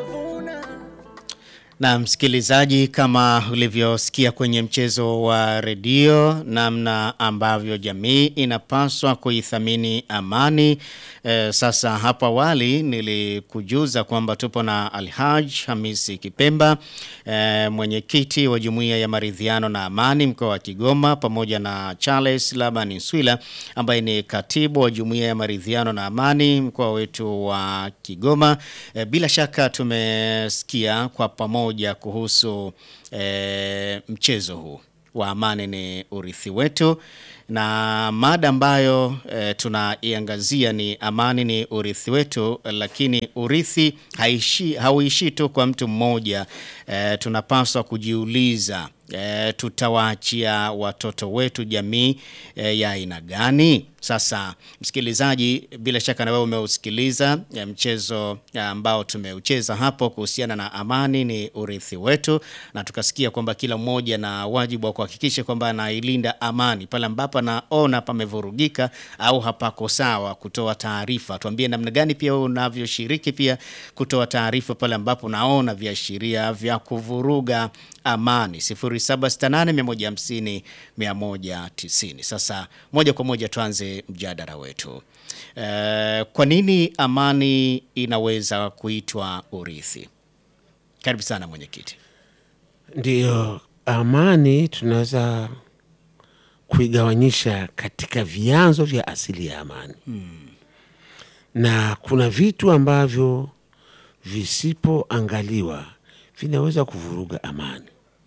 Na msikilizaji, kama ulivyosikia kwenye mchezo wa redio, namna ambavyo jamii inapaswa kuithamini amani. E, sasa hapo awali nilikujuza kwamba tupo na Alhaj Hamisi Kipemba, e, mwenyekiti wa Jumuiya ya Maridhiano na Amani mkoa wa Kigoma, pamoja na Charles Laban Swila ambaye ni katibu wa Jumuiya ya Maridhiano na Amani mkoa wetu wa Kigoma. E, bila shaka tumesikia kwa pamoja kuhusu e, mchezo huu wa amani ni urithi wetu na mada ambayo e, tunaiangazia ni amani ni urithi wetu, lakini urithi haishi, hauishi tu kwa mtu mmoja. E, tunapaswa kujiuliza e, tutawaachia watoto wetu jamii e, ya aina gani? Sasa msikilizaji, bila shaka na wewe umeusikiliza ya mchezo ambao tumeucheza hapo kuhusiana na amani ni urithi wetu, na tukasikia kwamba kila mmoja na wajibu wa kuhakikisha kwamba anailinda amani pale ambapo anaona pamevurugika au hapako sawa, kutoa taarifa. Tuambie namna gani pia wewe unavyoshiriki pia kutoa taarifa pale ambapo unaona viashiria vya kuvuruga amani 0768 150 190. Sasa moja kwa moja tuanze mjadala wetu. E, kwa nini amani inaweza kuitwa urithi? Karibu sana mwenyekiti. Ndiyo, amani tunaweza kuigawanyisha katika vyanzo vya asili ya amani hmm. Na kuna vitu ambavyo visipoangaliwa vinaweza kuvuruga amani.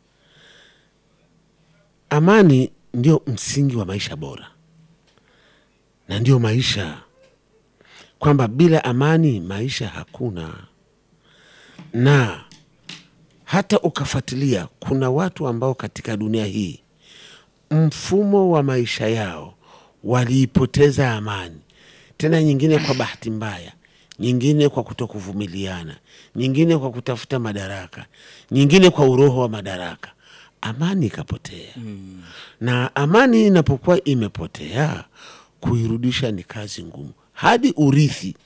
Amani ndio msingi wa maisha bora na ndio maisha, kwamba bila amani maisha hakuna. Na hata ukafuatilia, kuna watu ambao katika dunia hii mfumo wa maisha yao waliipoteza amani, tena nyingine kwa bahati mbaya, nyingine kwa kutokuvumiliana, nyingine kwa kutafuta madaraka, nyingine kwa uroho wa madaraka, amani ikapotea. Mm. Na amani inapokuwa imepotea, kuirudisha ni kazi ngumu, hadi urithi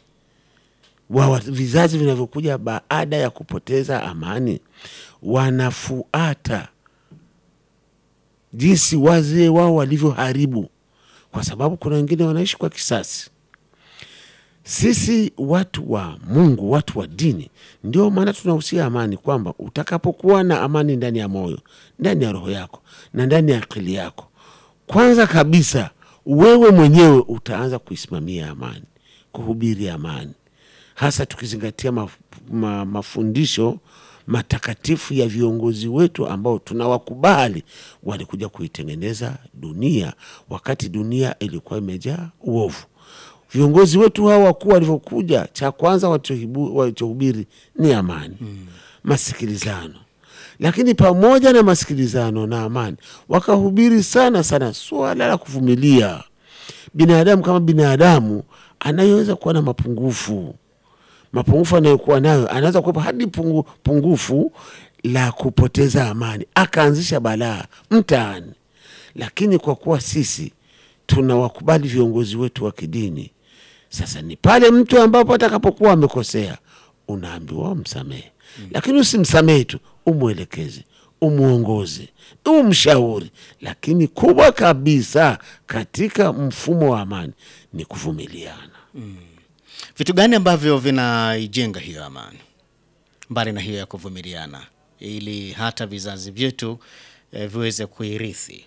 wa vizazi vinavyokuja baada ya kupoteza amani wanafuata jinsi wazee wao walivyoharibu, kwa sababu kuna wengine wanaishi kwa kisasi. Sisi watu wa Mungu, watu wa dini, ndio maana tunahusia amani, kwamba utakapokuwa na amani ndani ya moyo, ndani ya roho yako na ndani ya akili yako, kwanza kabisa wewe mwenyewe utaanza kuisimamia amani, kuhubiri amani, hasa tukizingatia maf ma mafundisho matakatifu ya viongozi wetu ambao tunawakubali walikuja kuitengeneza dunia wakati dunia ilikuwa imejaa uovu. Viongozi wetu hawa wakuu walivyokuja, cha kwanza walichohubiri ni amani hmm, masikilizano. Lakini pamoja na masikilizano na amani, wakahubiri sana sana swala la kuvumilia. Binadamu kama binadamu anayeweza kuwa na mapungufu mapungufu anayokuwa nayo anaweza kuwepo hadi pungu, pungufu la kupoteza amani, akaanzisha balaa mtaani. Lakini kwa kuwa sisi tunawakubali viongozi wetu wa kidini, sasa ni pale mtu ambapo atakapokuwa amekosea unaambiwa msamehe, mm. Lakini usimsamehe tu, umwelekeze, umwongoze, umshauri. Lakini kubwa kabisa katika mfumo wa amani ni kuvumiliana, mm. Vitu gani ambavyo vinaijenga hiyo amani mbali na hiyo ya kuvumiliana, ili hata vizazi vyetu eh, viweze kuirithi?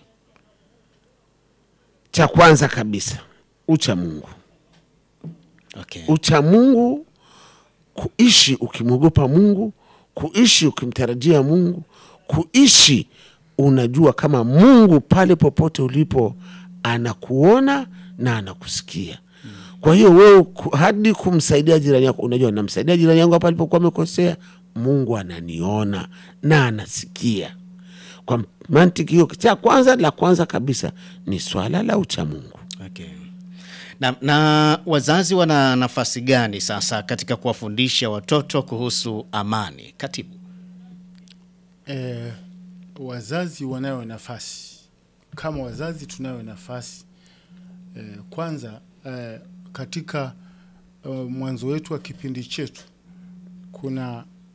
Cha kwanza kabisa ucha Mungu. Okay. Ucha Mungu, kuishi ukimwogopa Mungu, kuishi ukimtarajia Mungu, kuishi unajua kama Mungu pale popote ulipo anakuona na anakusikia. Kwa hiyo wewe hadi kumsaidia jirani yako, unajua namsaidia jirani yangu hapa alipokuwa amekosea, Mungu ananiona na anasikia. Kwa mantiki hiyo, cha kwanza la kwanza kabisa ni swala la ucha Mungu. Okay. Na, na wazazi wana nafasi gani sasa katika kuwafundisha watoto kuhusu amani, katibu? Eh, wazazi wanayo nafasi, kama wazazi tunayo nafasi eh, kwanza eh, katika uh, mwanzo wetu wa kipindi chetu kuna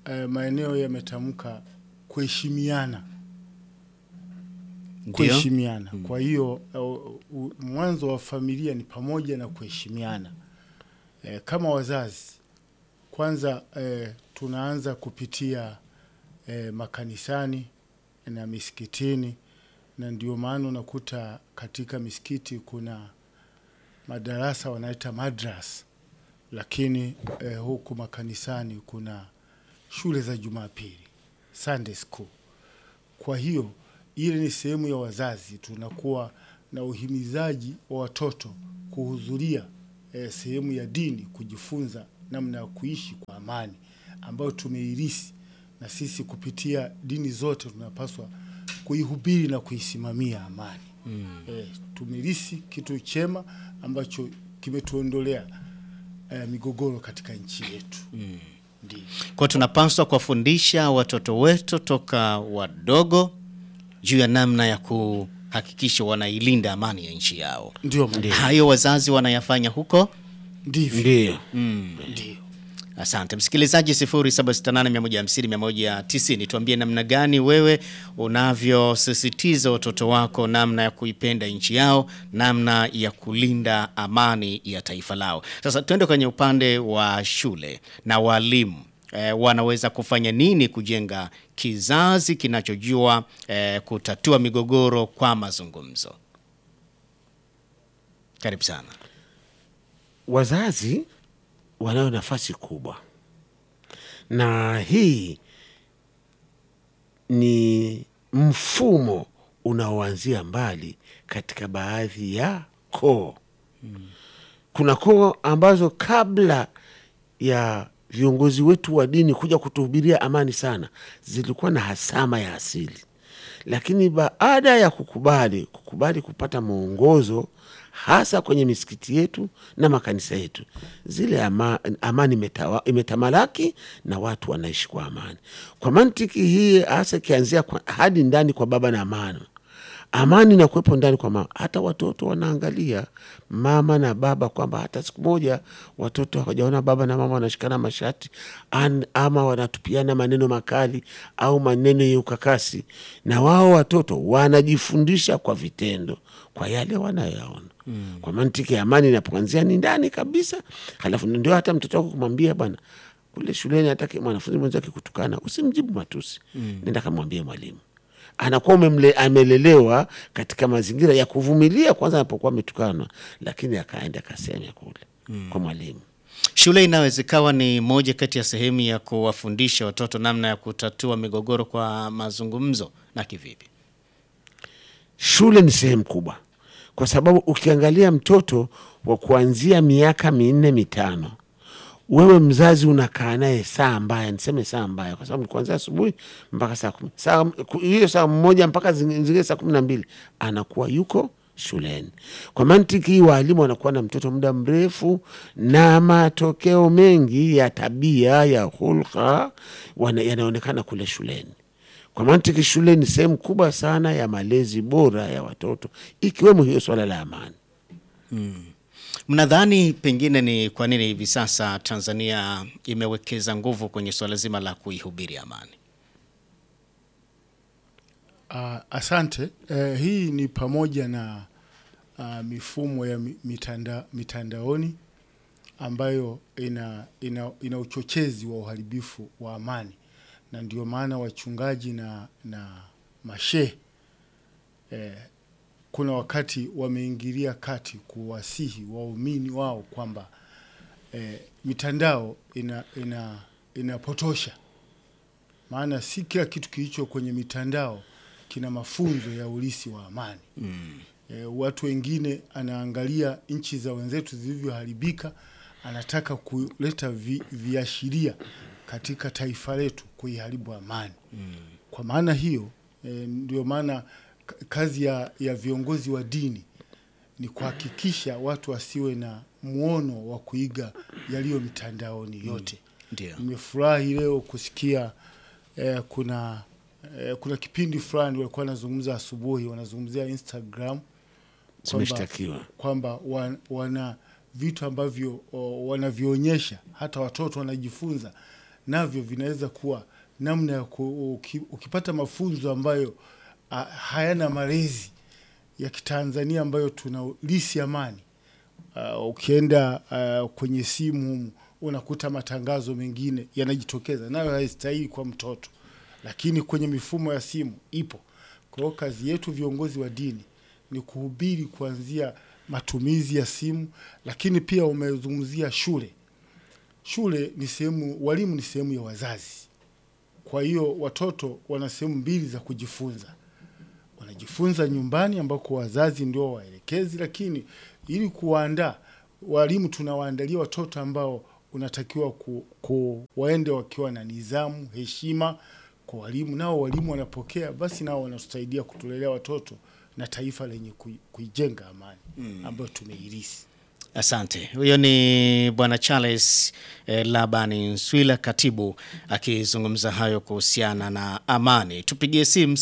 eh, maeneo yametamka kuheshimiana Ndio. kuheshimiana. Kwa hiyo uh, u- mwanzo wa familia ni pamoja na kuheshimiana. E, kama wazazi kwanza e, tunaanza kupitia e, makanisani na misikitini, na ndio maana unakuta katika misikiti kuna madarasa wanaita madras, lakini e, huku makanisani kuna shule za Jumapili, Sunday school. Kwa hiyo ile ni sehemu ya wazazi, tunakuwa na uhimizaji wa watoto kuhudhuria eh, sehemu ya dini, kujifunza namna ya kuishi kwa amani ambayo tumeirisi na sisi kupitia dini zote tunapaswa kuihubiri na kuisimamia amani. Mm. Eh, tumerisi kitu chema ambacho kimetuondolea eh, migogoro katika nchi yetu. Mm. Ndio. Kwa tunapaswa kuwafundisha watoto wetu toka wadogo juu ya namna ya kuhakikisha wanailinda amani ya nchi yao. Ndio, ndio. Hayo wazazi wanayafanya huko. Ndivyo. Ndio. Ndio. Asante msikilizaji, 0768150190 tuambie namna gani wewe unavyosisitiza watoto wako namna ya kuipenda nchi yao, namna ya kulinda amani ya taifa lao. Sasa tuende kwenye upande wa shule na walimu. E, wanaweza kufanya nini kujenga kizazi kinachojua e, kutatua migogoro kwa mazungumzo? Karibu sana. Wazazi wanayo nafasi kubwa, na hii ni mfumo unaoanzia mbali katika baadhi ya koo. Kuna koo ambazo kabla ya viongozi wetu wa dini kuja kutuhubiria amani sana, zilikuwa na hasama ya asili, lakini baada ya kukubali kukubali kupata mwongozo hasa kwenye misikiti yetu na makanisa yetu, zile ama, amani imetawa, imetamalaki na watu wanaishi kwa amani. Kwa mantiki hii hasa ikianzia kwa- hadi ndani kwa baba na mama amani na kuwepo ndani kwa mama. Hata watoto wanaangalia mama na baba, kwamba hata siku moja watoto hawajaona baba na mama wanashikana mashati an, ama wanatupiana maneno makali au maneno yenye ukakasi, na wao watoto wanajifundisha kwa vitendo, kwa yale wanayoyaona. Mm. Kwa mantiki ya amani inapoanzia ni ndani kabisa, halafu ndio hata mtoto wako kumwambia bwana kule shuleni, hata mwanafunzi mwenzake kutukana, usimjibu matusi, mm. nenda kamwambie mwalimu anakuwa umemle, amelelewa katika mazingira ya kuvumilia kwanza anapokuwa ametukanwa, lakini akaenda akaseme kule mm. kwa mwalimu. Shule inaweza ikawa ni moja kati ya sehemu ya kuwafundisha watoto namna ya kutatua migogoro kwa mazungumzo. Na kivipi? Shule ni sehemu kubwa, kwa sababu ukiangalia mtoto wa kuanzia miaka minne mitano, wewe mzazi unakaa naye saa mbaya, niseme saa mbaya, kwa sababu ni kuanzia asubuhi mpaka saa kumi saa hiyo saa moja mpaka zingine saa kumi na mbili anakuwa yuko shuleni. Kwa mantiki hii, waalimu wanakuwa na mtoto muda mrefu, na matokeo mengi ya tabia ya hulka wana- yanaonekana kule shuleni. Kwa mantiki, shule ni sehemu kubwa sana ya malezi bora ya watoto, ikiwemo hiyo swala la amani. Mnadhani pengine ni kwa nini hivi sasa Tanzania imewekeza nguvu kwenye suala zima la kuihubiri amani? Uh, asante. Uh, hii ni pamoja na uh, mifumo ya mi- mitanda, mitandaoni ambayo ina, ina, ina uchochezi wa uharibifu wa amani, na ndio maana wachungaji na, na mashehe eh, kuna wakati wameingilia kati kuwasihi waumini wao kwamba eh, mitandao ina, ina, inapotosha maana si kila kitu kilicho kwenye mitandao kina mafunzo ya ulisi wa amani mm. E, watu wengine anaangalia nchi za wenzetu zilivyoharibika, anataka kuleta vi, viashiria katika taifa letu kuiharibu amani mm. Kwa maana hiyo e, ndio maana k- kazi ya, ya viongozi wa dini ni kuhakikisha watu wasiwe na muono wa kuiga yaliyo mitandaoni yote Ndio. nimefurahi leo kusikia eh, kuna eh, kuna kipindi fulani walikuwa wanazungumza asubuhi, wanazungumzia Instagram kwamba- Zimeshtakiwa. kwamba wa, wana vitu ambavyo o, wanavyoonyesha hata watoto wanajifunza navyo vinaweza kuwa namna ya ku, uki, ukipata mafunzo ambayo a, hayana malezi ya kitanzania ambayo tuna lisi amani uh, ukienda uh, kwenye simu humu, unakuta matangazo mengine yanajitokeza nayo haistahili kwa mtoto lakini kwenye mifumo ya simu ipo kwa hiyo kazi yetu viongozi wa dini ni kuhubiri kuanzia matumizi ya simu lakini pia umezungumzia shule shule ni sehemu walimu ni sehemu ya wazazi kwa hiyo watoto wana sehemu mbili za kujifunza wanajifunza nyumbani ambako wazazi ndio waelekezi, lakini ili kuwaandaa walimu, tunawaandalia watoto ambao unatakiwa ku, ku, waende wakiwa na nidhamu, heshima kwa walimu, nao walimu wanapokea, basi nao wanatusaidia kutulelea watoto na taifa lenye kui- kuijenga amani ambayo tumeirisi. Asante. Huyo ni Bwana Charles eh, Labani Nswila, katibu akizungumza hayo kuhusiana na amani. Tupigie simu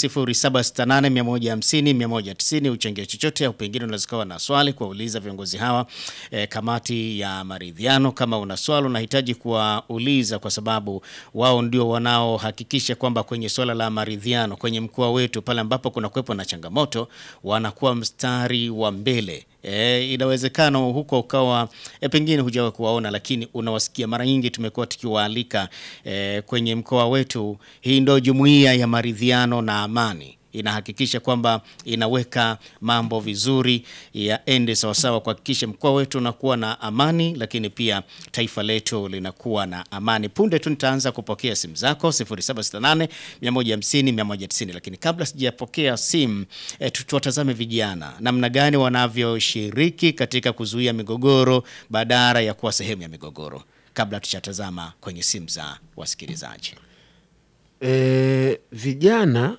0768150190 uchangie chochote, au pengine unaweza kuwa na swali kuwauliza viongozi hawa eh, kamati ya maridhiano. Kama una swali unahitaji kuwauliza, kwa sababu wao ndio wanaohakikisha kwamba kwenye swala la maridhiano kwenye mkoa wetu pale ambapo kuna kuwepo na changamoto, wanakuwa mstari wa mbele. E, inawezekana huko ukawa e, pengine hujawa kuwaona, lakini unawasikia. Mara nyingi tumekuwa tukiwaalika e, kwenye mkoa wetu. Hii ndio jumuiya ya maridhiano na amani inahakikisha kwamba inaweka mambo vizuri yaende sawasawa, kuhakikisha mkoa wetu unakuwa na amani, lakini pia taifa letu linakuwa na amani. Punde tu nitaanza kupokea simu zako 0768 150 190, lakini kabla sijapokea simu e, tuwatazame vijana namna gani wanavyoshiriki katika kuzuia migogoro badala ya kuwa sehemu ya migogoro, kabla tuchatazama kwenye simu za wasikilizaji. E, vijana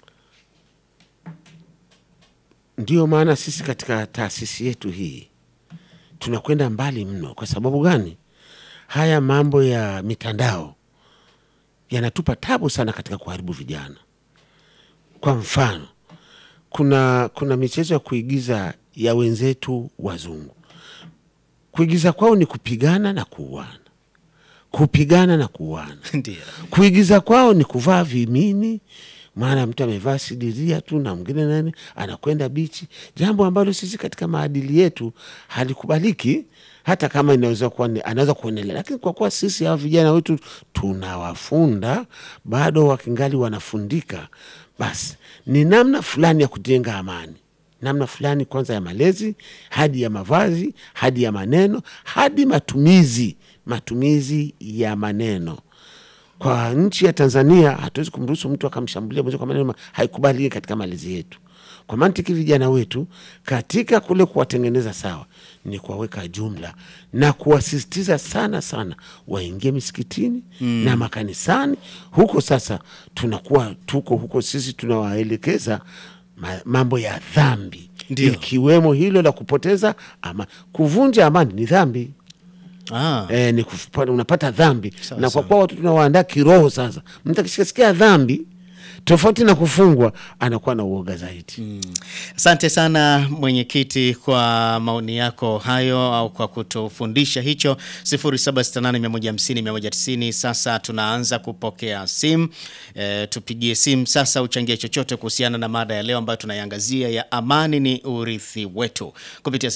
ndio maana sisi katika taasisi yetu hii tunakwenda mbali mno. Kwa sababu gani? Haya mambo ya mitandao yanatupa tabu sana katika kuharibu vijana. Kwa mfano, kuna kuna michezo ya kuigiza ya wenzetu wazungu. Kuigiza kwao ni kupigana na kuuana, kupigana na kuuana Ndio. kuigiza kwao ni kuvaa vimini, maana mtu amevaa sidiria tu na mwingine nani anakwenda bichi, jambo ambalo sisi katika maadili yetu halikubaliki, hata kama inaweza kuwa ni- anaweza kuendelea, lakini kwa kuwa sisi hawa vijana wetu tunawafunda bado wakingali wanafundika, basi ni namna fulani ya kujenga amani namna fulani kwanza ya malezi hadi ya mavazi hadi ya maneno hadi matumizi matumizi ya maneno kwa nchi ya Tanzania hatuwezi kumruhusu mtu akamshambulia mwenzie kwa maneno, ma- haikubaliki katika malezi yetu. Kwa mantiki, vijana wetu katika kule kuwatengeneza sawa ni kuwaweka jumla na kuwasisitiza sana sana waingie misikitini na makanisani. Huko sasa tunakuwa tuko huko, sisi tunawaelekeza ma- mambo ya dhambi, Ndio. ikiwemo hilo la kupoteza ama kuvunja amani ni dhambi Ah. eh, ni kufupa- unapata dhambi Sawa, na kwa sawa. kuwa watu tunawaandaa kiroho. Sasa mtu akishikasikia dhambi tofauti na kufungwa anakuwa na uoga zaidi. Asante sana mwenyekiti kwa maoni yako hayo au kwa kutufundisha hicho 0768150190. Sasa tunaanza kupokea simu e, tupigie simu sasa, uchangie chochote kuhusiana na mada ya leo ambayo tunaiangazia ya amani ni urithi wetu kupitia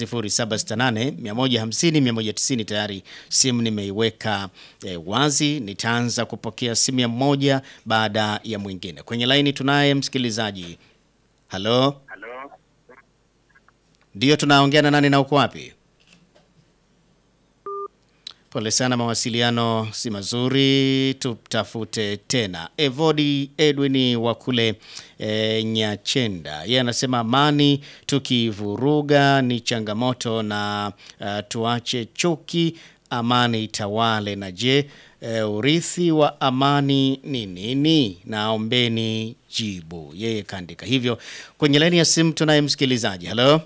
0768150190. Tayari simu nimeiweka e, wazi, nitaanza kupokea simu ya mmoja baada ya mwingine. Kwenye laini tunaye msikilizaji. Halo, ndio tunaongea na nani na uko wapi? Pole sana, mawasiliano si mazuri, tutafute tena. Evodi Edwin wa kule e, Nyachenda, yeye anasema amani tukivuruga ni changamoto na uh, tuache chuki, amani itawale. Na je, e, urithi wa amani ni nini? Naombeni jibu. Yeye kaandika hivyo kwenye laini ya simu. Tunaye msikilizaji. Halo,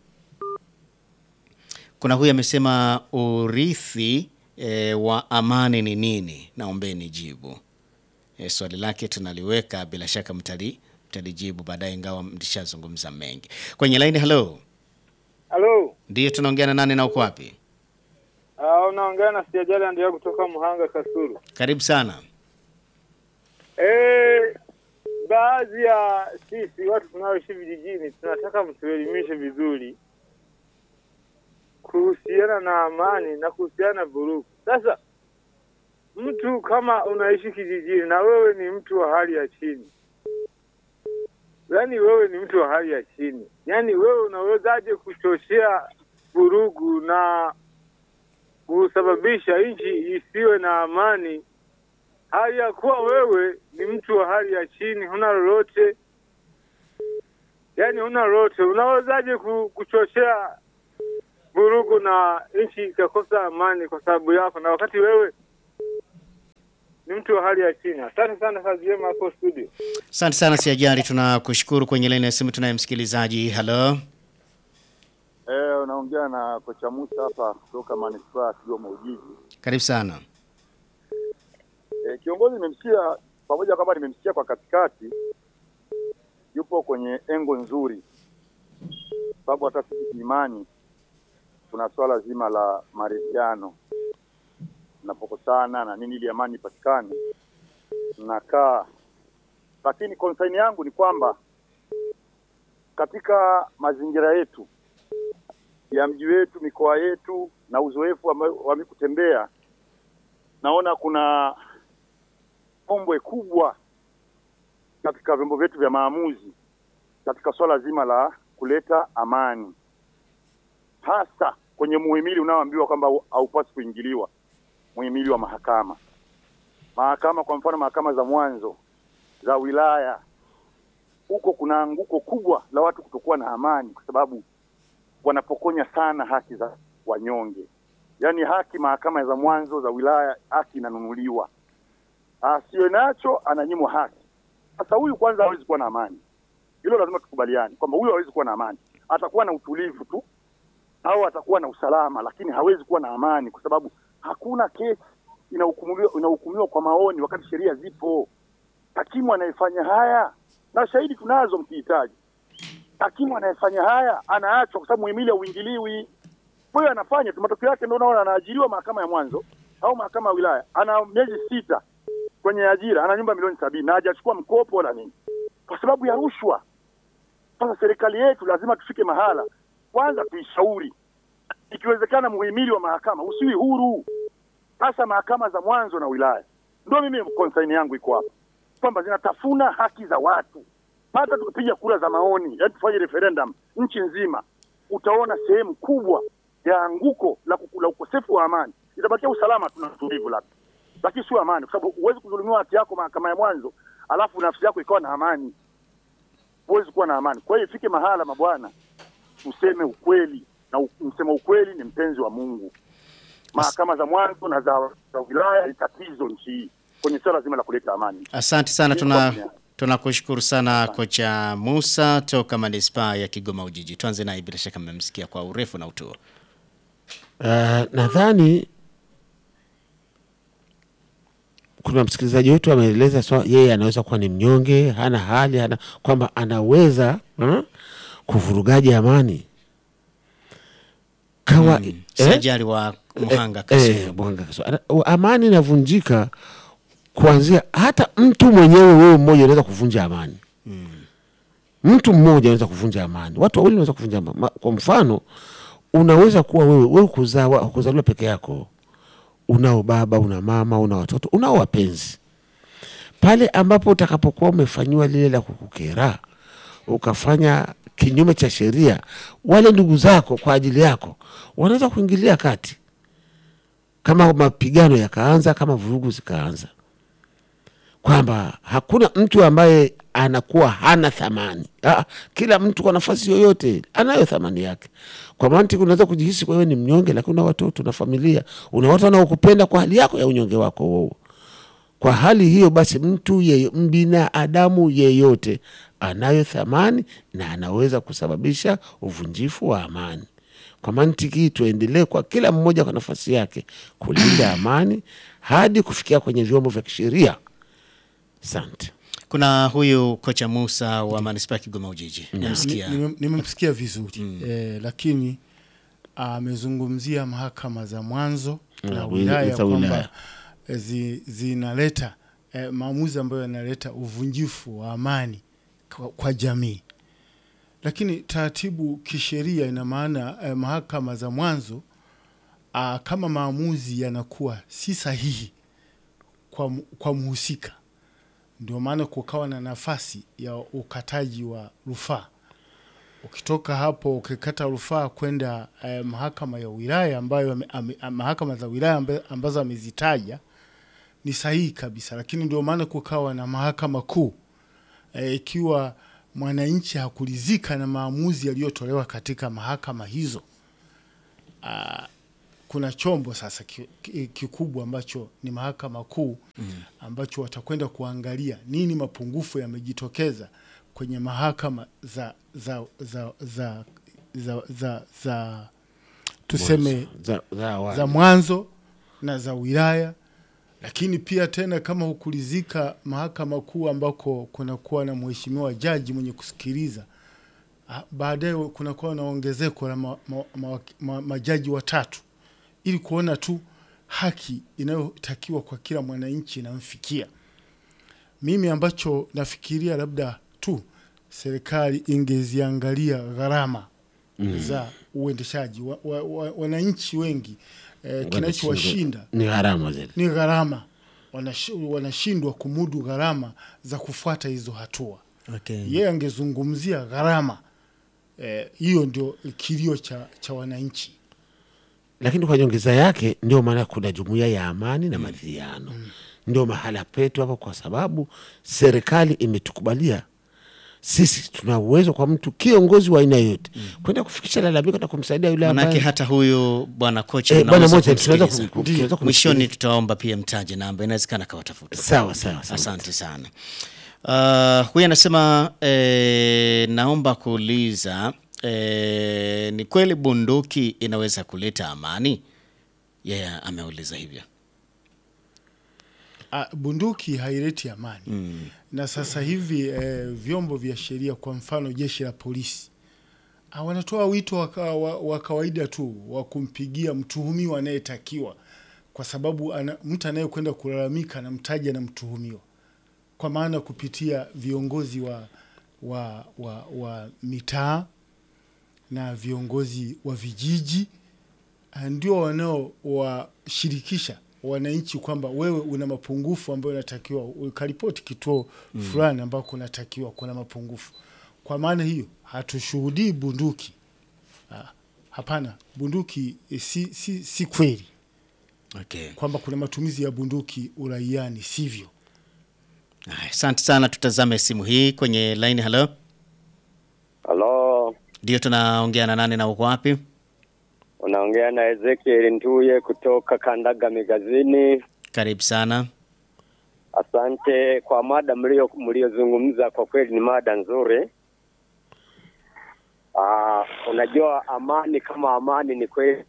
kuna huyu amesema urithi e, wa amani ni nini? Naombeni jibu. E, swali lake tunaliweka, bila shaka mtali mtalijibu baadaye, ingawa mlishazungumza mengi kwenye laini. Halo, Halo, ndiyo tunaongea na nani na uko wapi? Ah, unaongea na Sijajali ndio kutoka Muhanga Kasuru. Karibu sana. Eh, baadhi ya sisi watu tunaoishi vijijini tunataka mtuelimishe vizuri kuhusiana na amani na kuhusiana na vurugu. Sasa mtu kama unaishi kijijini na wewe ni mtu wa hali ya chini, yaani wewe ni mtu wa hali ya chini, yaani wewe unawezaje kuchochea vurugu na kusababisha nchi isiwe na amani hali ya kuwa wewe ni mtu wa hali ya chini, huna lolote, yaani huna lolote, unawezaje ku- kuchochea vurugu na nchi ikakosa amani kwa sababu yako, na wakati wewe ni mtu wa hali ya chini? Asante sana, kazi njema hapo studio. Asante sana Siajari, tunakushukuru. Kwenye laini ya simu tunaye msikilizaji. Halo, Eh, unaongea na kocha Musa hapa kutoka manispaa ya Kigoma Ujiji. karibu sana. Eh, kiongozi nimemsikia pamoja kwamba nimemsikia kwa katikati, yupo kwenye engo nzuri, sababu hata sisi imani kuna swala zima la maridhiano, tunapokosana na nini ili amani ipatikane, tunakaa. Lakini konsaini yangu ni kwamba katika mazingira yetu ya mji wetu, mikoa yetu na uzoefu wa wa mimi kutembea, naona kuna ombwe kubwa katika vyombo vyetu vya maamuzi katika swala zima la kuleta amani, hasa kwenye muhimili unaoambiwa kwamba hau- haupaswi kuingiliwa, muhimili wa mahakama. Mahakama kwa mfano, mahakama za mwanzo za wilaya, huko kuna anguko kubwa la watu kutokuwa na amani, kwa sababu wanapokonya sana haki za wanyonge. Yaani haki mahakama za mwanzo za wilaya, haki inanunuliwa asiwe nacho ananyimwa haki. Sasa huyu kwanza hawezi kuwa na amani, hilo lazima tukubaliane kwamba huyu hawezi kuwa na amani. Atakuwa na utulivu tu au atakuwa na usalama, lakini hawezi kuwa na amani kwa sababu hakuna kesi inahukumiwa inahukumiwa kwa maoni, wakati sheria zipo. Hakimu anayefanya haya na shahidi tunazo mkihitaji, hakimu anayefanya haya anaachwa kwa sababu muhimili hauingiliwi. Kwa hiyo anafanya tu, matokeo yake ndio unaona anaajiriwa mahakama ya mwanzo au mahakama ya wilaya, ana miezi sita kwenye ajira, ana nyumba milioni sabini na hajachukua mkopo wala nini, kwa sababu ya rushwa. Sasa serikali yetu lazima tufike mahala, kwanza tuishauri, ikiwezekana muhimili wa mahakama usiwi huru, hasa mahakama za mwanzo na wilaya. Ndio mimi konsaini yangu iko hapa kwamba zinatafuna haki za watu. Hata tukipiga kura za maoni, yaani tufanye referendum nchi nzima, utaona sehemu kubwa ya anguko la, kuku- la ukosefu wa amani. Itabakia usalama, tuna utulivu labda, lakini sio amani, kwa sababu huwezi kudhulumiwa haki yako mahakama ya mwanzo alafu nafsi yako ikawa na amani. Huwezi kuwa na amani. Kwa hiyo ifike mahala, mabwana, tuseme ukweli, na u- msema ukweli ni mpenzi wa Mungu. Mahakama za mwanzo na za, za wilaya ni tatizo nchi hii kwenye swala zima la kuleta amani. Asante sana, Ni tuna kwa- tunakushukuru sana kocha Musa toka manispaa ya Kigoma Ujiji. Tuanze naye, bila shaka mmemsikia kwa urefu na utuo. Uh, nadhani kuna msikilizaji wetu ameeleza so, yeye anaweza kuwa ni mnyonge, hana hali, hana kwamba anaweza uh, kuvurugaji amani kawa eh? Sajari wa Muhanga Eh, Kasulu. eh, Muhanga Kasulu. Ana- u- amani inavunjika kuanzia hata mtu mwenyewe wewe mmoja unaweza kuvunja amani mtu mmoja anaweza kuvunja amani watu wawili wanaweza kuvunja amani Ma- kwa mfano unaweza kuwa wewe wewe kuzaa wa- kuzaliwa peke yako unao baba una mama una watoto unao wapenzi pale ambapo utakapokuwa umefanyiwa lile la kukukera ukafanya kinyume cha sheria wale ndugu zako kwa ajili yako wanaweza kuingilia kati kama mapigano yakaanza kama vurugu zikaanza kwamba hakuna mtu ambaye anakuwa hana thamani ah, kila mtu kwa nafasi yoyote anayo thamani yake kwa mantiki unaweza kujihisi wewe ni mnyonge lakini una watoto na familia una watu wanaokupenda kwa hali yako ya unyonge wako wewe kwa hali hiyo basi mtu ye, binadamu yeyote anayo thamani na anaweza kusababisha uvunjifu wa amani kwa mantiki hii tuendelee kwa kila mmoja kwa nafasi yake kulinda amani hadi kufikia kwenye vyombo vya kisheria asante Kuna huyu kocha Musa wa manispaa ya Kigoma Ujiji. Nimesikia. Ni- nime- nimemsikia vizuri eh, lakini amezungumzia mahakama za mwanzo Na na wi- wilaya za wilaya. kwamba eh, zi, zinaleta eh, maamuzi ambayo yanaleta uvunjifu wa amani kwa, kwa jamii lakini taratibu kisheria ina maana eh, mahakama za mwanzo ah, kama maamuzi yanakuwa si sahihi kwa, mu- kwa mhusika ndio maana kukawa na nafasi ya ukataji wa rufaa ukitoka hapo ukikata rufaa kwenda eh, mahakama ya wilaya ambayo ame, ame, mahakama za wilaya ambazo, ambazo amezitaja ni sahihi kabisa, lakini ndio maana kukawa na mahakama kuu eh, ikiwa mwananchi hakuridhika na maamuzi yaliyotolewa katika mahakama hizo ah, kuna chombo sasa ki- ki- kikubwa ambacho ni mahakama kuu ambacho watakwenda kuangalia nini mapungufu yamejitokeza kwenye mahakama za za za za za, za, za tuseme za, za awali. za mwanzo na za wilaya, lakini pia tena kama hukulizika mahakama kuu ambako kunakuwa na mheshimiwa jaji mwenye kusikiliza, ah, baadaye kunakuwa na ongezeko la ma, ma, ma, ma, majaji watatu ili kuona tu haki inayotakiwa kwa kila mwananchi inamfikia. Mimi ambacho nafikiria labda tu serikali ingeziangalia gharama za uendeshaji wa, wa, wa, wananchi wengi eh, kinachowashinda ni gharama zile. ni gharama Wanash- wanashindwa kumudu gharama za kufuata hizo hatua Okay. yeye angezungumzia gharama eh, hiyo ndio kilio cha, cha wananchi lakini kwa nyongeza yake ndio maana kuna jumuiya ya amani na maridhiano ndio mahala petu hapo, kwa sababu serikali imetukubalia sisi tuna uwezo kwa mtu kiongozi wa aina yoyote kwenda kufikisha lalamiko na kumsaidia yule Manake ambaye hata huyu bwana kocha Eh, bwana unaweza moja tunaweza kumsikiliza. kum- tunaweza kumsikiliza. Mwishoni tutaomba pia mtaje namba, inawezekana kawatafuta. sawa sawa sawa. Asante sana. Uh, huyu anasema eh, naomba kuuliza eh, ni kweli bunduki inaweza kuleta amani? Yeye yeah, ameuliza hivyo. Ah, bunduki haileti amani na sasa hivi eh, vyombo vya sheria kwa mfano jeshi la polisi ah, wanatoa wito wa, ka- wa, wa kawaida tu wa kumpigia mtuhumiwa anayetakiwa kwa sababu ana, mtu anayekwenda kulalamika anamtaja na mtuhumiwa kwa maana kupitia viongozi wa, wa, wa, wa mitaa na viongozi wa vijiji ah, ndio wanaowashirikisha wananchi kwamba wewe una mapungufu ambayo unatakiwa ukaripoti kituo fulani ambako unatakiwa kuna mapungufu. Kwa maana hiyo hatushuhudii bunduki ah, hapana, bunduki eh, si, si, si kweli Okay. kwamba kuna matumizi ya bunduki uraiani, sivyo. Haya, Asante sana, tutazame simu hii kwenye line. Halo, Halo, ndio tunaongea na nani na uko wapi? unaongea na Ezekiel Ntuye kutoka Kandaga Migazini. Karibu sana. Asante kwa mada mlio mliozungumza, kwa kweli ni mada nzuri. Aa, unajua amani kama amani ni kweli,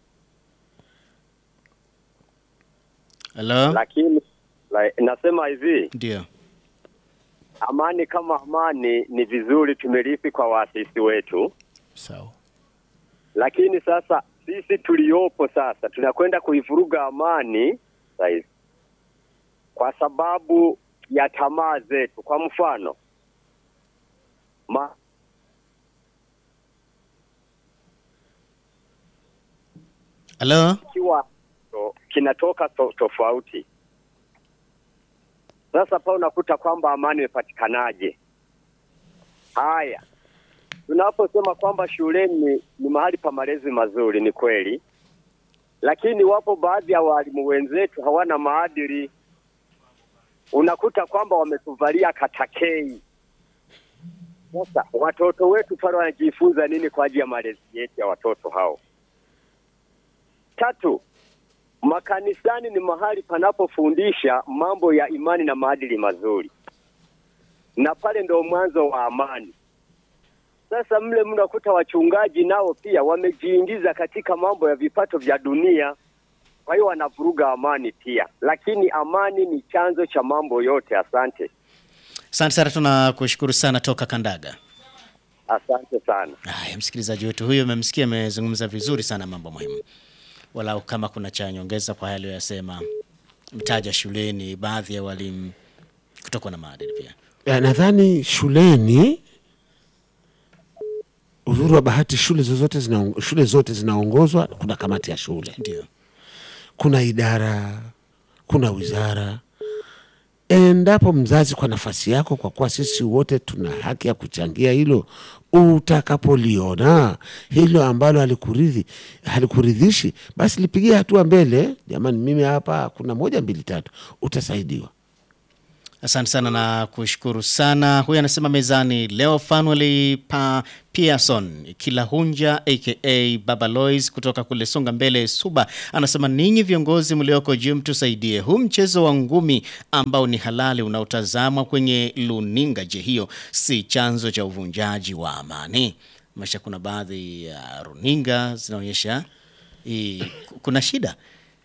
Halo, lakini la, nasema hivi ndio amani kama amani ni vizuri tumerithi kwa waasisi wetu, Sawa. lakini sasa sisi tuliopo sasa tunakwenda kuivuruga amani saizi kwa sababu ya tamaa zetu. Kwa mfano ma, halo, kiwa to, kinatoka to, tofauti. Sasa pa unakuta kwamba amani imepatikanaje? Haya, tunaposema kwamba shuleni ni mahali pa malezi mazuri, ni kweli, lakini wapo baadhi ya walimu wenzetu hawana maadili. Unakuta kwamba wametuvalia katakei. Sasa watoto wetu pale wanajifunza nini kwa ajili ya malezi yetu ya watoto hao? Tatu, makanisani ni mahali panapofundisha mambo ya imani na maadili mazuri, na pale ndo mwanzo wa amani. Sasa mle mnakuta wachungaji nao pia wamejiingiza katika mambo ya vipato vya dunia, kwa hiyo wanavuruga amani pia, lakini amani ni chanzo cha mambo yote. Asante. asante sana, tunakushukuru sana toka Kandaga. Asante sana. Haya, msikilizaji wetu huyo umemsikia, amezungumza vizuri sana mambo muhimu. Walau kama kuna cha nyongeza kwa yale aliyosema, mtaja shuleni, baadhi ya walimu kutokuwa na maadili pia. Ya, nadhani shuleni uzuri wa bahati shule zozote zina, shule zote zinaongozwa kuna kamati ya shule Ndio. kuna idara kuna wizara endapo mzazi kwa nafasi yako kwa kuwa sisi wote tuna haki ya kuchangia hilo utakapoliona hilo ambalo halikuridhi halikuridhishi basi lipigie hatua mbele jamani mimi hapa kuna moja mbili tatu utasaidiwa Asante sana na kushukuru sana. Huyu anasema mezani leo Fanuel pa Pearson Kilahunja aka Baba Lois kutoka kule Songa Mbele Suba anasema ninyi viongozi mlioko juu mtusaidie huu mchezo wa ngumi ambao ni halali unaotazamwa kwenye luninga. Je, hiyo si chanzo cha uvunjaji wa amani? Masha, kuna baadhi ya runinga zinaonyesha hii, kuna shida.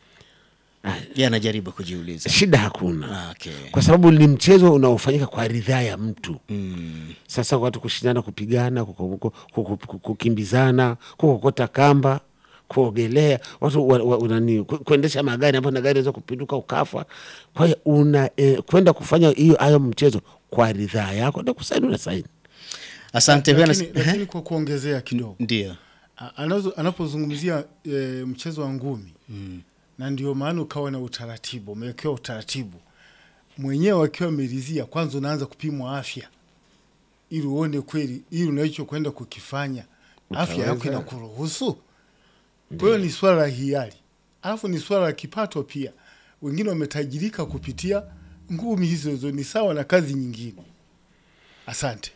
Yeye anajaribu kujiuliza. shida hakuna Ah, Okay. kwa sababu ni mchezo unaofanyika kwa ridhaa ya mtu sasa watu kushindana kupigana kuku- kuku- kuku- kukimbizana kukokota kamba kuogelea watu wa, wa, nani, ku- kuendesha magari ambayo na gari inaweza kupinduka ukafa kwa hiyo una eh, kwenda kufanya hiyo hayo mchezo kwa ridhaa yako na kusaini una saini Asante. Huyu lakini, anas- lakini kwa kuongezea kidogo Ndio. A- anazo- anapozungumzia e, mchezo wa ngumi na ndio maana ukawa na utaratibu, umewekewa utaratibu mwenyewe akiwa ameridhia, kwanza unaanza kupimwa afya ili uone kweli ili unachokwenda kukifanya afya yako Utaweza? inakuruhusu. Kwa hiyo ni swala la hiari, alafu ni swala la kipato pia. Wengine wametajirika kupitia ngumi hizo hizo, ni sawa na kazi nyingine. Asante.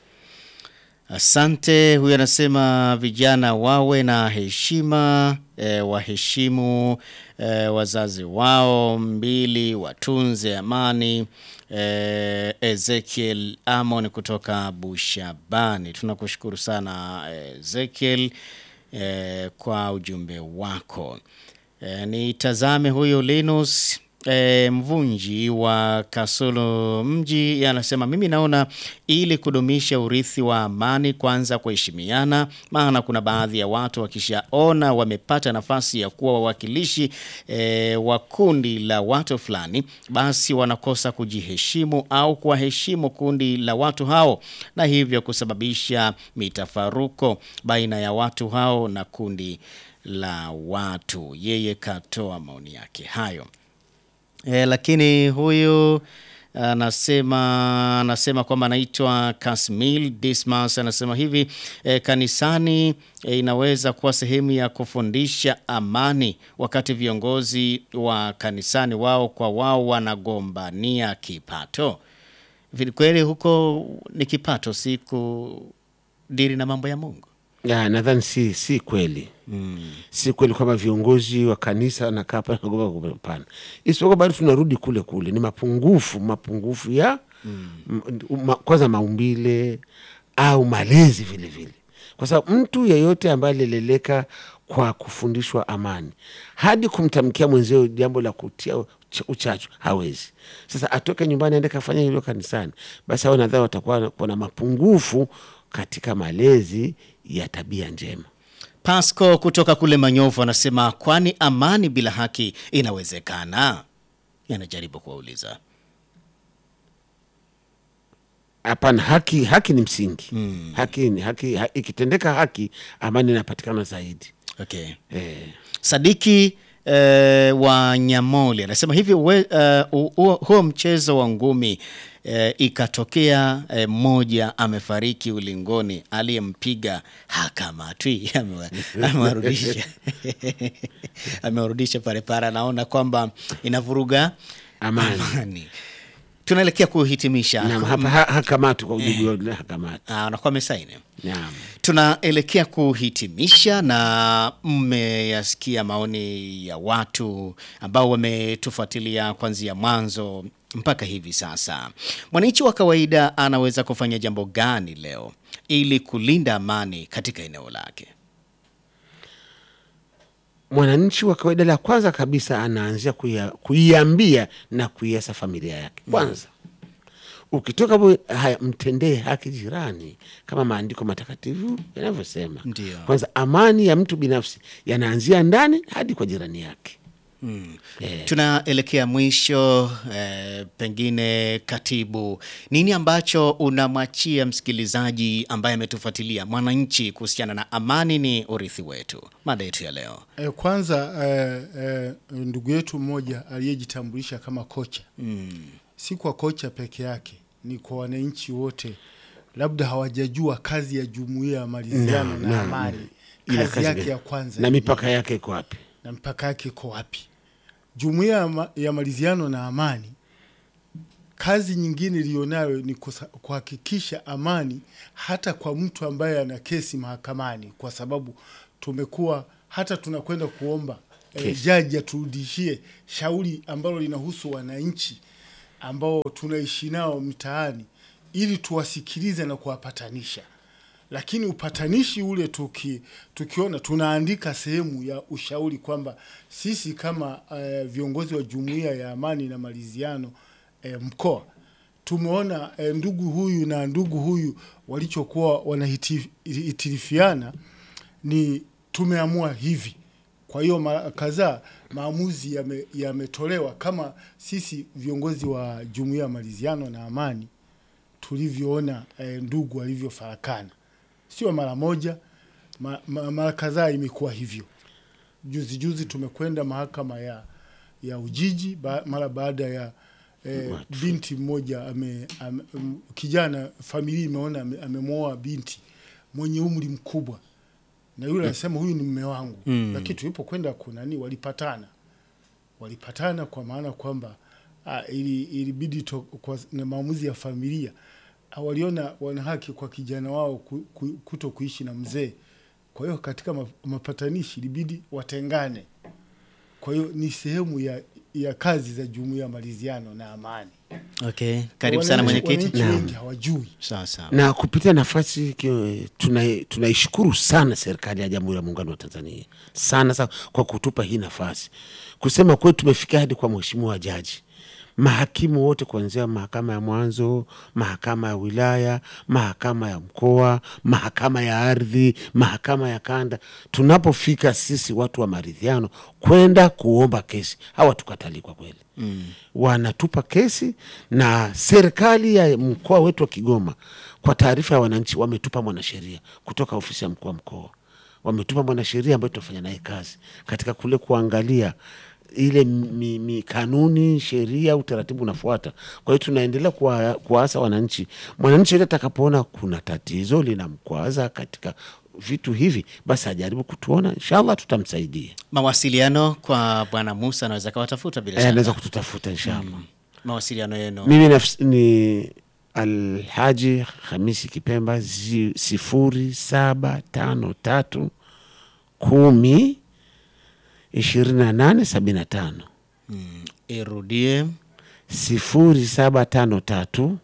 Asante. Huyu anasema vijana wawe na heshima e, waheshimu e, wazazi wao, mbili watunze amani. E, Ezekiel Amon kutoka Bushabani, tunakushukuru sana Ezekiel e, kwa ujumbe wako. E, nitazame huyu Linus e, Mvunji wa Kasulu mji anasema mimi naona ili kudumisha urithi wa amani, kwanza kuheshimiana, maana kuna baadhi ya watu wakishaona wamepata nafasi ya kuwa wawakilishi e, wa kundi la watu fulani, basi wanakosa kujiheshimu au kuwaheshimu kundi la watu hao, na hivyo kusababisha mitafaruko baina ya watu hao na kundi la watu. Yeye katoa maoni yake hayo. E, lakini huyu anasema anasema kwamba anaitwa Kasmil Dismas anasema hivi e, kanisani e, inaweza kuwa sehemu ya kufundisha amani, wakati viongozi wa kanisani wao kwa wao wanagombania kipato. Vile kweli huko ni kipato, si kudiri na mambo ya Mungu. Ya, nadhani si, si kweli mm. si kweli kwamba viongozi wa kanisa wanakaa pale nagoba goba, hapana. Isipokuwa bado tunarudi kule kule, ni mapungufu mapungufu ya mm. ma, kwanza maumbile au malezi vile vile, kwa sababu mtu yeyote ambaye alileleka kwa kufundishwa amani hadi kumtamkia mwenzio jambo la kutia uch- uchachu hawezi. Sasa atoke nyumbani aende kafanya hilo kanisani, basi hao nadhani watakuwa kuna mapungufu katika malezi ya tabia njema. Pasco kutoka kule Manyovu anasema kwani amani bila haki inawezekana? Yanajaribu kuwauliza. Hapana, haki haki ni msingi mm. haki, ni- haki ha, ikitendeka haki, amani inapatikana zaidi Okay. eh. Sadiki eh, wa Nyamoli anasema hivi we, eh, u- huo huo mchezo wa ngumi eh, ikatokea eh, mmoja amefariki ulingoni, aliyempiga hakamatwi, amewa- amewarudisha amewarudisha pale pale, anaona kwamba inavuruga Amani. amani. Tunaelekea kuhitimisha. Naam, hapa ha, hakamatu kwa ujibu wa hakamatu. Ah, anakuwa amesaini. Naam. Tunaelekea kuhitimisha na mmeyasikia maoni ya watu ambao wametufuatilia kuanzia mwanzo mpaka hivi sasa. Mwananchi wa kawaida anaweza kufanya jambo gani leo ili kulinda amani katika eneo lake? Mwananchi wa kawaida, la kwanza kabisa anaanzia kuia- kuiambia na kuiasa familia yake kwanza. ukitoka hapo, haya mtendee haki jirani kama maandiko matakatifu yanavyosema. Ndio. Kwanza amani ya mtu binafsi yanaanzia ndani hadi kwa jirani yake. Eh. Tunaelekea mwisho eh, pengine katibu, nini ambacho unamwachia msikilizaji ambaye ametufuatilia mwananchi kuhusiana na amani ni urithi wetu, mada yetu ya leo? E, kwanza e, e, ndugu yetu mmoja aliyejitambulisha kama kocha Mm. si kwa kocha peke yake, ni kwa wananchi wote, labda hawajajua kazi ya jumuiya ya maridhiano Naam, na naam. amani, Ina kazi kazi yake gani? ya kwanza na ni mipaka yake iko wapi? na mpaka yake iko wapi? Jumuiya ya ma- ya maridhiano na amani, kazi nyingine iliyonayo ni kusa- kuhakikisha amani hata kwa mtu ambaye ana kesi mahakamani, kwa sababu tumekuwa hata tunakwenda kuomba eh, Kesi. jaji aturudishie shauri ambalo linahusu wananchi ambao tunaishi nao mtaani ili tuwasikilize na kuwapatanisha lakini upatanishi ule tuki, tukiona tunaandika sehemu ya ushauri kwamba sisi kama uh, viongozi wa jumuiya ya amani na maridhiano uh, mkoa tumeona uh, ndugu huyu na ndugu huyu walichokuwa wanahitirifiana ni tumeamua hivi. Kwa hiyo mara kadhaa maamuzi yame- yametolewa kama sisi viongozi wa jumuiya ya maridhiano na amani tulivyoona eh, ndugu walivyofarakana, sio mara moja, ma, ma, mara kadhaa imekuwa hivyo. Juzi juzi tumekwenda mahakama ya ya Ujiji ba, mara baada ya eh, binti mmoja ame, ame, m- kijana familia imeona ame- amemwoa binti mwenye umri mkubwa na yule anasema huyu ni mme wangu Mm. lakini tulipokwenda kunani walipatana walipatana kwa maana kwamba ah, ili ilibidi to, kwa na maamuzi ya familia ah, waliona wana haki kwa kijana wao ku, ku, kuto kuishi na mzee. Kwa hiyo katika ma- mapatanishi ilibidi watengane. Kwa hiyo ni sehemu ya, ya kazi za jumuiya ya maridhiano na amani. Okay, karibu sana Wananchi- mwenyekiti. Wananchi Naam. wengi hawajui. Sawa sawa. na kupitia nafasi kio- tuna- tunaishukuru sana serikali ya Jamhuri ya Muungano wa Tanzania sana sana kwa kutupa hii nafasi. Kusema kweli, tumefika hadi kwa mheshimiwa jaji, mahakimu wote kuanzia mahakama ya mwanzo, mahakama ya wilaya, mahakama ya mkoa, mahakama ya ardhi, mahakama ya kanda. Tunapofika sisi watu wa maridhiano kwenda kuomba kesi, hawa tukatalii kwa kweli mm. wanatupa kesi na serikali ya mkoa wetu wa Kigoma, kwa taarifa ya wananchi, wametupa mwanasheria kutoka ofisi ya mkuu wa mkoa, wametupa mwanasheria ambaye tunafanya naye kazi katika kule kuangalia ile mi, mi kanuni, sheria, utaratibu unafuata. Kwa hiyo tunaendelea kuwa- kuwaasa wananchi, mwananchi yote atakapoona kuna tatizo linamkwaza katika vitu hivi, basi ajaribu kutuona, inshallah tutamsaidia. Mawasiliano kwa Bwana Musa anaweza kawatafuta bila Eh, shaka. anaweza kututafuta inshallah. Mawasiliano yenu. Mimi nafsi, ni Alhaji Hamisi Kipemba zi, sifuri saba tano tatu kumi ishirini na nane sabini na tano Irudie. sifuri saba tano tatu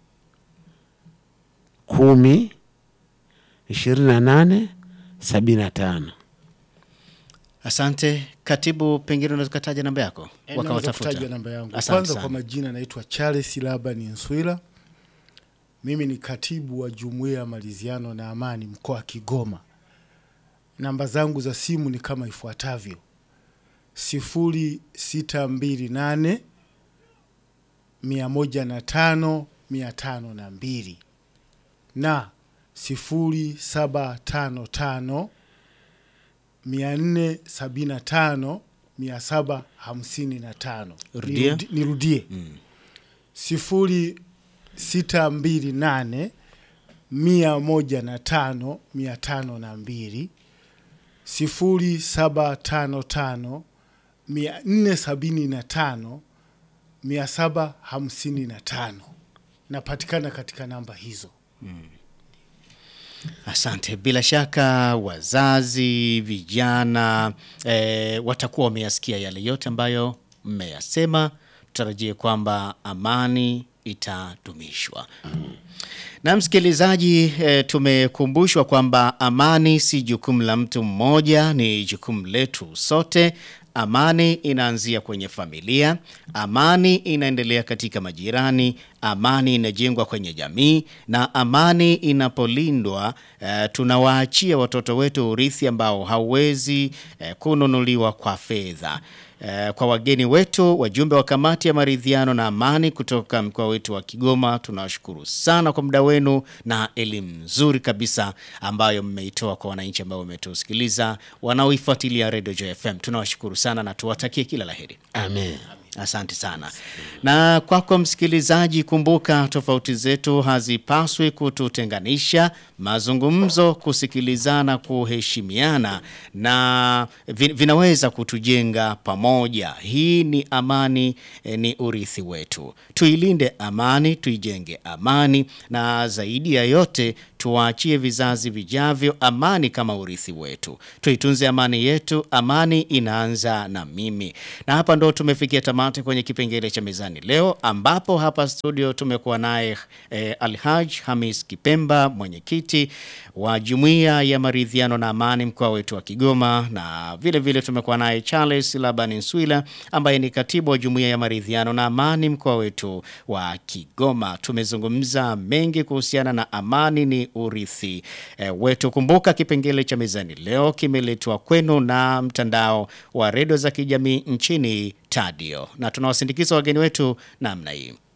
kumi ishirini na nane sabini na tano. Asante katibu, pengine unaweza ukataja namba yako Eh, naweza wakawatafuta. kutaja namba yangu. Asante Kwanza sana. kwa majina naitwa Charles Labani Nswila. Mimi ni katibu wa jumuiya ya maridhiano na amani mkoa wa Kigoma. Namba zangu za simu ni kama ifuatavyo: sifuri sita mbili nane mia moja na tano mia tano na mbili na sifuri saba tano tano mia nne sabini na tano mia saba hamsini na tano. Rudia. Nirudi- Nirudie sifuri sita mbili nane mia moja na tano mia tano na mbili sifuri saba tano tano mia nne sabini na tano mia saba hamsini na tano. Napatikana katika namba hizo. Asante. Bila shaka wazazi, vijana e, watakuwa wameyasikia yale yote ambayo mmeyasema. Tutarajie kwamba amani itadumishwa. Na msikilizaji, e, tumekumbushwa kwamba amani si jukumu la mtu mmoja, ni jukumu letu sote. Amani inaanzia kwenye familia, amani inaendelea katika majirani, amani inajengwa kwenye jamii na amani inapolindwa eh, tunawaachia watoto wetu urithi ambao hauwezi eh, kununuliwa kwa fedha. Eh, kwa wageni wetu wajumbe wa kamati ya maridhiano na amani kutoka mkoa wetu wa Kigoma, tunawashukuru sana kwa muda wenu na elimu nzuri kabisa ambayo mmeitoa kwa wananchi ambao wametusikiliza wanaoifuatilia Radio Joy FM. Tunawashukuru sana na tuwatakie kila laheri. Amen. Asante sana. Na kwako msikilizaji, kumbuka tofauti zetu hazipaswi kututenganisha. Mazungumzo, kusikilizana, kuheshimiana na vi- vinaweza kutujenga pamoja. Hii ni amani, eh, ni urithi wetu. Tuilinde amani, tuijenge amani, na zaidi ya yote tuwaachie vizazi vijavyo amani kama urithi wetu. Tuitunze amani yetu. Amani inaanza na mimi. Na hapa ndo tumefikia tamati kwenye kipengele cha mezani leo, ambapo hapa studio tumekuwa naye eh, Alhaj Hamis Kipemba, mwenyekiti wa Jumuiya ya Maridhiano na Amani mkoa wetu wa Kigoma, na vile vile tumekuwa naye Charles Laban Nswila ambaye ni katibu wa Jumuiya ya Maridhiano na Amani mkoa wetu wa Kigoma. Tumezungumza mengi kuhusiana na amani ni urithi eh, wetu. Kumbuka kipengele cha mezani leo kimeletwa kwenu na mtandao wa redio za kijamii nchini Tadio, na tunawasindikiza wageni wetu namna hii.